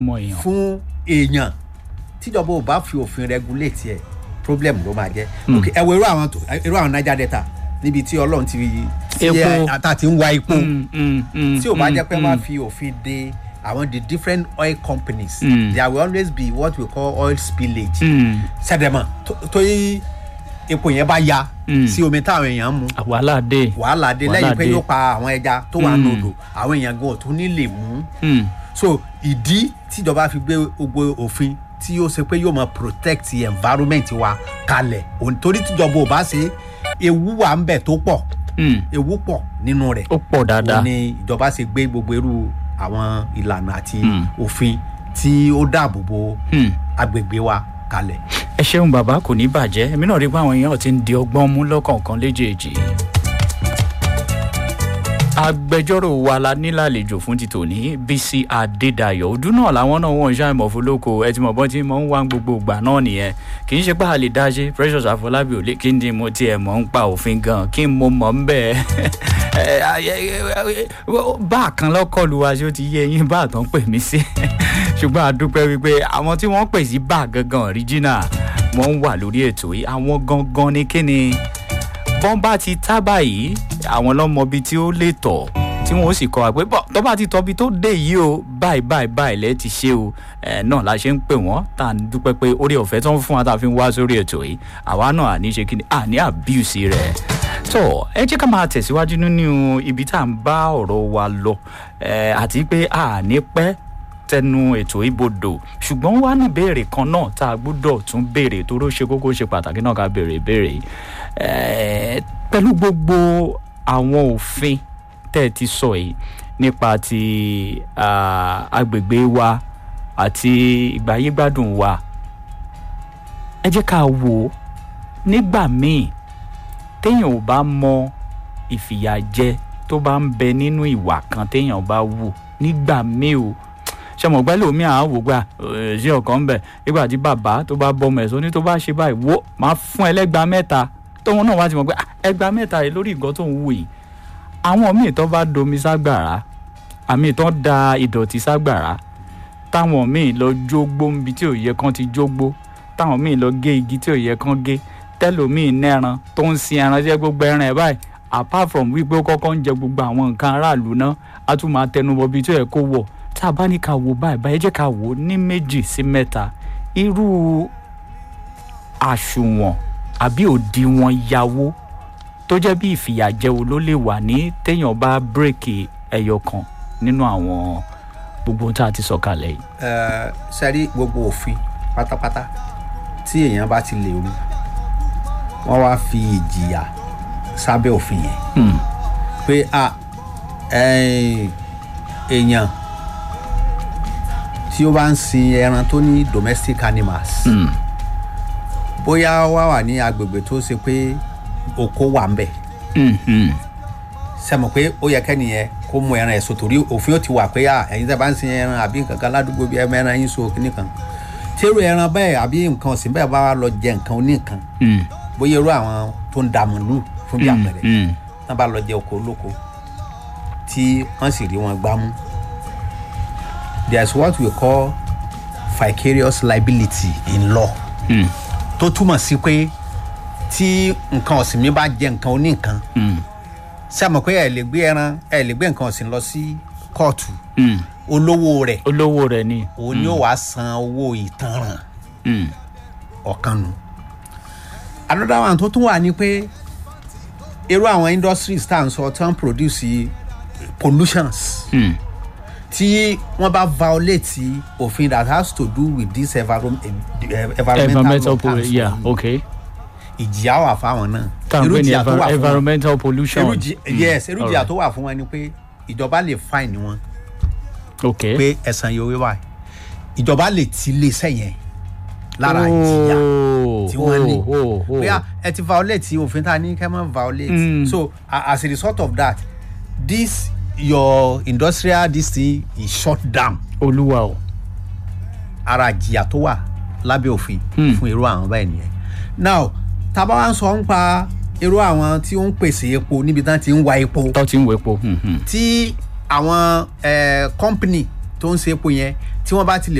mọ èèyàn. fún èèyàn tíjọba ò bá fi òfin regulate ẹ problem ló máa jẹ ok ẹ wo irú àwọn tó irú àwọn niger delta níbi tí ọlọ́run ti tí Epo. ẹ ata ti ń wa epo Mm, mm, mm, tí ò bá mm, jẹ́ pé mm. wọ́n fi òfin de àwọn the different oil companies Mm. there will always be what we call oil spillage Mm, sẹ́dẹ̀mọ̀ tó yí epo yẹn bá ya Mm. sí omi táwọn èèyàn ń mu wàhálà dé. wàhálà dé Wàhálà lẹ́yìn pé dé. yóò pa àwọn ẹja tó wà Mm. nòdò àwọn èèyàn gan ò tún ní lè mú Mm, so ìdí tíjọba fi gbé gbogbo òfin tí yóò ṣe pé yóò máa protect the environment wa kalẹ̀ òun torí tíjọba ò bá ṣe ewu wà ń bẹ̀ tó pọ̀ mm, ewu pọ̀ nínú rẹ̀ ó pọ̀ dáadáa. òun ni ìjọba ṣe gbé gbogbo irú àwọn ìlànà àti Mm. òfin tí ó dáàbò bo Mm. agbègbè wa kalẹ̀. ẹ ṣeun bàbá kò ní bàjẹ́ èmi náà rí i pé àwọn èèyàn ti ń di ọgbọ́n mú lọ́kọ̀ọ̀kan léjèèjì. agbẹjọ́rò wa la nílàlejò fún ti tòní bísí adédayọ̀ ọdún náà làwọn náà wọ́n ń ṣàìmọ̀ fọlọ́kọ ẹ ti mọ̀ bọ́n tí mo ń wá gbogbo ìgbà náà nìyẹn kì í ṣe pé a lè dá ṣe precious àfọlábí ò lè kí n dín mo tiẹ̀ mọ̀ ń pa òfin gan kí n mo mọ̀ ń bẹ̀ bá a kan lọ́kọ̀lù wa ṣé ó ti yé eyín bá a tán pè mí sí ṣùgbọ́n a dúpẹ́ wípé àwọn tí wọ́n pè sí bá a gangan original wọ́n ń wà lórí ètò yìí àwọn gangan ní kíni bọ́n bá ti tá báyìí àwọn lọ́mọ bíi tí ó lè tọ̀ tí wọ́n ó sì kọ́ wa pé bọ́ tó bá ti tọ́ bí tó dé yìí o báyìí báyìí báyìí lẹ́ ti ṣe o ẹ̀ náà la ṣe ń pè wọ́n tá à ń dúpẹ́ pé orí ọ̀fẹ́ tó ń fún wa tá a fi ń wá sórí ètò yìí àwa náà àní ṣe kí ni àní àbíùsì rẹ̀ tó ẹ jẹ́ ká máa tẹ̀síwájú nínú ibi tá à ń bá ọ̀rọ̀ wa lọ ẹ̀ àti pé àní pẹ́ tẹnu ètò ìbodò ṣùgbọ́n wá ní ìbéèrè kan náà tá a gbọ́dọ̀ tún béèrè tó ló ṣe kókó ṣe pàtàkì náà ká béèrè ìbéèrè yìí pẹ̀lú gbogbo àwọn òfin tẹ́ ẹ ti sọ yìí nípa ti agbègbè wa àti ìgbáyégbádùn wa ẹ jẹ́ ká wò ó nígbà míì téèyàn ò bá mọ ìfìyàjẹ tó bá ń bẹ nínú ìwà kan téèyàn bá wù nígbà míì o ṣe mọ̀ pẹ́ lómi àwọn wò gbà ṣé ọ̀kan ń bẹ̀ nígbà tí bàbá tó bá bọ́ ọmọ ẹ̀ sọ ní tó bá ṣe báyìí wo máa fún ẹlẹ́gbàá mẹ́ta tóun náà wá ti mọ̀ pé ẹgbàá mẹ́ta rẹ̀ lórí nǹkan tó ń wù yìí àwọn míì tó bá domi ságbàrá àmì tó da ìdọ̀tí ságbàrá táwọn míì lọ jógbó níbi tí ò yẹ kán ti jógbó táwọn míì lọ gé igi tí ò yẹ kán gé tẹlòmíì nẹran tó ń sin ẹran jẹ gbogbo ẹran ẹ báyìí apart from wípé ó kọ́kọ́ ń jẹ gbogbo àwọn nǹkan aráàlú náà á tún máa tẹnubọ bíi tó yẹ kó wọ̀ tá a bá ní ká wo báyìí báyìí jẹ́ ká wò ó ní méjì sí mẹ́ta irú àṣùwọ̀n àbí òdiwọ̀n yàwó tó jẹ́ bí ìfìyàjẹwo ló lè wà ní téèyàn bá bírèkì ẹyọ kan nínú àwọn gbogbo ohun tá a ti sọ kalẹ̀ yìí. ẹ sẹ́rí gbogbo òfin pátápátá tí èèyàn bá ti lè rú wọ́n wá fi ìjìyà sábẹ́ òfin yẹn pé a èèyàn tí ó bá ń sin ẹran tó ní domestic animals bóyá wá wà ní agbègbè tó ṣe pé oko wà ń bẹ̀ sẹ́mo pé ó yẹ kẹ́niyẹn kó mú ẹran ẹ̀ so torí òfin ó ti wà pé ẹ̀yin tẹ́ bá ń sin ẹran àbí nǹkan kan ládùúgbò bí ẹran ẹran yín so kíní kan tẹ́rù ẹran bẹ́ẹ̀ àbí nǹkan ọ̀sìn bẹ́ẹ̀ bá wà lọ jẹ nǹkan oníkan bóyá irú àwọn tó ń da màlúù fún bí àpẹẹrẹ tán bá lọ jẹ oko olóko tí wọ́n sì rí wọn gbámú there is what we call vicarious liability in law tó túmọ̀ sí pé tí nǹkan ọ̀sìn mi bá jẹ nǹkan oníkan ṣé àmọ̀ pé ẹ lè gbé ẹran ẹ lè gbé nǹkan ọ̀sìn lọ sí kóòtù olówó rẹ̀ olówó rẹ̀ ni. òun ni ó wàá san owó ìtanràn ọ̀kan nù. another one tó tún wà ní pé irú àwọn industries tá à ń sọ tí wọ́n produce pollutions tí wọ́n bá violate òfin that has to do with this environment, environmental, environmental law pollution yeah okay ìjìyà wà fáwọn náà. tá à ń pè ní ìjìyà tó wà fún wọn- environmental pollution. irú jì- yes irú jìyà alright. tó wà fún wọn ni pé ìjọba lè fine wọn okay. pé ẹ̀sán yóò wá ìjọba lè ti iléeṣẹ́ yẹn lára ìjìyà tí wọ́n ní bóyá ẹ ti violate òfin tá a ní kẹ́ mọ́ violate Mm. so a- as a result of that this your industrial this thing is shut down olúwa o. ara ìjìyà tó wà lábẹ́ òfin Hmm. fún irú àwọn báyìí nìyẹn now tábà wá ń sọ ń pa irú àwọn tí ó ń pèsè epo níbi tán ti ń wa epo tó ti ń wo epo. hmm, hmm. tí àwọn eh, company tó ń ṣe epo yẹn tí wọ́n bá ti lè